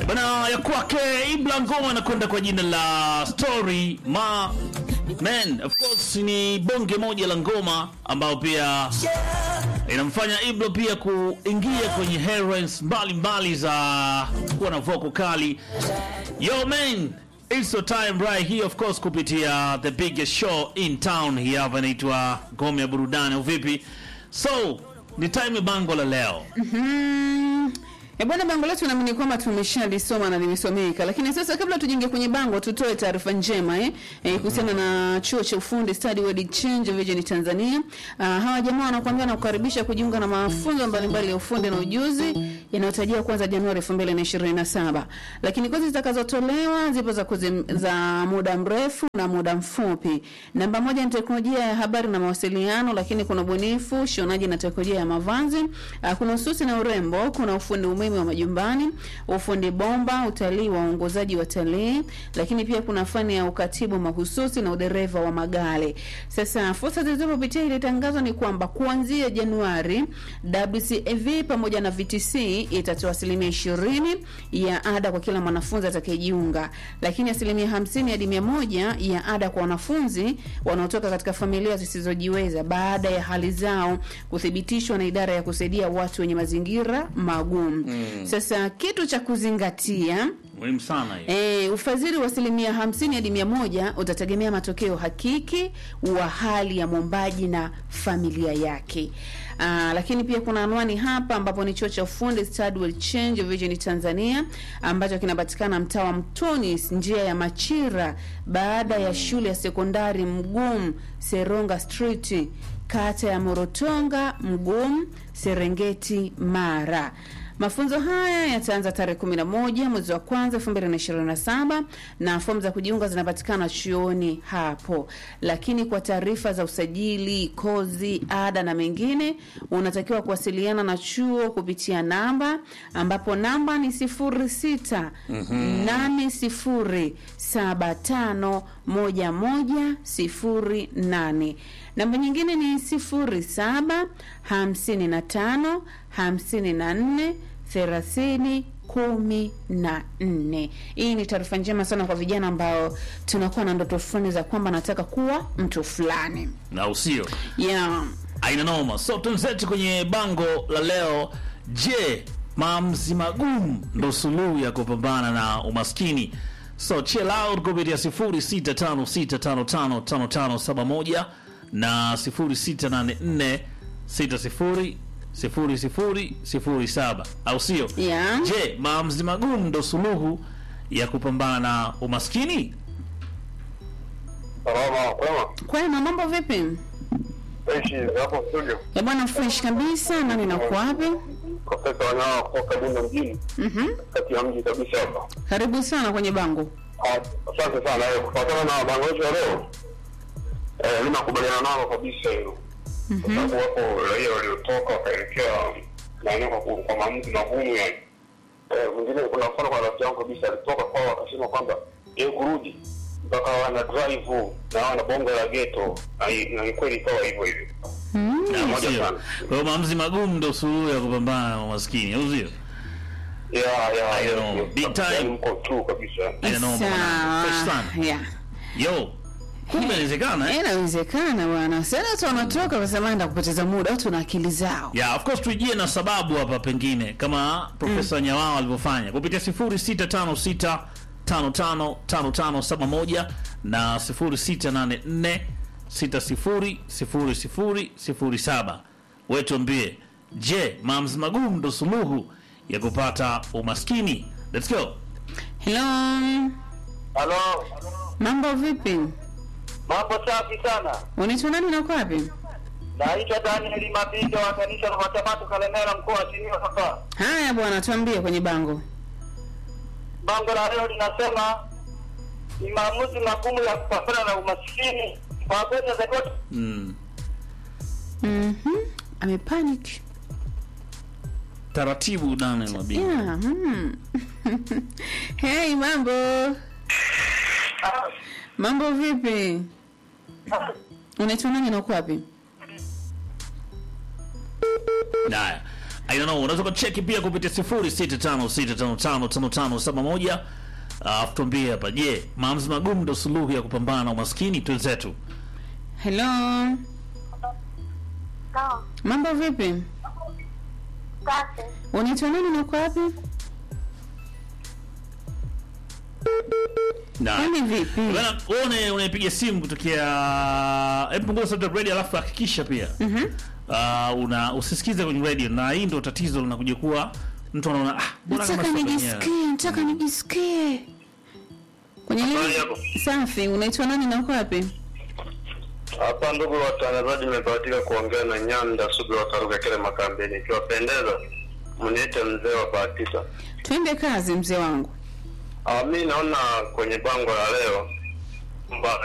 bana ya kwake Ibla ngoma anakwenda kwa jina la Story Ma Man. Of course ni bonge moja la ngoma ambayo pia inamfanya Iblo pia kuingia kwenye headlines mbalimbali za kuwa na vocal kali. Yo man, it's your time right here of course kupitia the biggest show in town hii hapa inaitwa ngome ya burudani au vipi? So, ni time ya bango la leo. Mm. E bwana, bango letu naamini kwamba tumeshalisoma na limesomeka, lakini sasa kabla tujinge kwenye bango, tutoe taarifa njema eh, eh kuhusiana na chuo cha ufundi Study World Change Vision Tanzania. Uh, hawa jamaa wanakuambia na kukaribisha kujiunga na mafunzo mbalimbali ya ufundi na ujuzi yanayotarajiwa kuanza Januari 2027. Lakini kozi zitakazotolewa zipo za kozi za muda mrefu na muda mfupi. Namba moja ni teknolojia ya habari na mawasiliano, lakini kuna ubunifu, shonaji na teknolojia ya mavazi, uh, kuna ususi na urembo, kuna ufundi umeme wa majumbani, ufundi bomba, utalii wa uongozaji wa talii, lakini pia kuna fani ya ukatibu mahususi na udereva wa magari. Sasa fursa zilizopitia ile tangazo ni kwamba kuanzia Januari WCAV pamoja na VTC itatoa asilimia ishirini ya ada kwa kila mwanafunzi atakayejiunga, lakini asilimia hamsini hadi mia moja ya ada kwa wanafunzi wanaotoka katika familia zisizojiweza baada ya hali zao kuthibitishwa na idara ya kusaidia watu wenye mazingira magumu. Mm. Sasa kitu cha kuzingatia Muhimu sana hiyo. E, ufadhili wa asilimia hamsini hadi mia moja utategemea matokeo hakiki wa hali ya mwombaji na familia yake. Aa, lakini pia kuna anwani hapa ambapo ni chuo cha ufundi Study Will Change Vision Tanzania ambacho kinapatikana mtaa wa Mtoni njia ya Machira baada ya shule ya sekondari Mgumu Seronga Street kata ya Morotonga Mgumu Serengeti Mara. Mafunzo haya yataanza tarehe 11 mwezi wa kwanza 2027 na fomu za kujiunga zinapatikana chuoni hapo. Lakini kwa taarifa za usajili, kozi, ada na mengine, unatakiwa kuwasiliana na chuo kupitia namba ambapo namba ni 06 80 75 11 08. Namba nyingine ni 07 55 54 thelathini kumi na nne. Hii ni taarifa njema sana kwa vijana ambao tunakuwa na ndoto fulani za kwamba nataka kuwa mtu fulani Na usio. yeah. Aina noma. So tunzetu kwenye bango la leo. Je, maamuzi magumu ndo suluhu ya kupambana na umaskini? So chill out kupitia 0656555571 na 068460 sifuri sifuri sifuri saba au sio? Yeah. Je, maamuzi magumu ndo suluhu ya kupambana na umaskini? Salama, kwema. Kwema, mambo vipi? Ishi hapo studio. Ya bwana, fresh kabisa. Nani nako wapi? Profesa Wanyawa kutoka Bunda mjini, Mhm. kati ya mji kabisa hapa. Karibu sana kwenye bango. Ah, Asante sana. Eh, Kufuatana na bango letu la leo, eh, mimi nakubaliana nalo kabisa hilo, kwa sababu wapo raia waliotoka wakaelekea maeneo kwa ku- kwa maamuzi magumu yani. Eh, Mwingine kuna mfano kwa rafiki yangu kabisa alitoka kwao akasema kwamba yeye kurudi mpaka wana drive na wana bongo la ghetto na i- na ni kweli ikawa hivyo hivyo. Na moja sio. sana. Kwa hiyo maamuzi magumu ndo suluhu ya kupambana na umaskini au sio? Yeah, yeah, I yes, know. yes. Big time. Yaani mko true kabisa. Aina noma bwana. Fresh Sawa. sana. Yeah. Yo, kumbe inawezekana eh? Inawezekana bwana. Sasa watu wanatoka wasema enda kupoteza muda, watu na akili zao. Yeah, of course tujie na sababu hapa pengine kama Profesa Nyawao alivyofanya kupitia 0656 555571 na 0684 600007. Wewe tuambie, je, maamuzi magumu ndo suluhu ya kupata umaskini? Let's go. Hello. Halo, Mambo vipi? mambo safi sana. Unaitwa nani na uko wapi? Naitwa Daniel Mabindo wa kanisa la Watamato Kalemera, mkoa wa Simiyu hapa. Haya bwana, tuambie kwenye bango. Bango la leo linasema ni maamuzi magumu ya kupambana na umaskini. Kwa kweli natakiwa tu- Mm. Mhm. Amepanic. Taratibu Daniel Mabindo. Yeah. Mm. hey, mambo. Mambo vipi? Unaitwa nani na uko wapi? Haya. I don't know, unaweza kucheki pia kupitia 0656555571 alafu tuambie hapa, je, maamuzi magumu ndio suluhu ya kupambana na umaskini? Twenzetu. Hello, Sawa. mambo vipi? Safi. Unaitwa nani na uko wapi? Na Kwani vipi? bana, uone unaipiga simu kutokea, hebu punguza sauti ya radio, alafu hakikisha pia Mhm. uh, una usisikize kwenye radio, na hii ndio tatizo linakuja kuwa mtu anaona ah, bora kama Nataka sio kwenyewe. nijisikie, nataka nijisikie. Kwenye Habari nini? yako? Safi, unaitwa nani na uko wapi? Hapa ndugu watangazaji, nimebahatika kuongea na Nyanda Sugu wa Karuga kile makambini. Ikiwapendeza mniite mzee wa bahatika. Twende kazi mzee wangu. Ah, mi naona kwenye bango la leo kwamba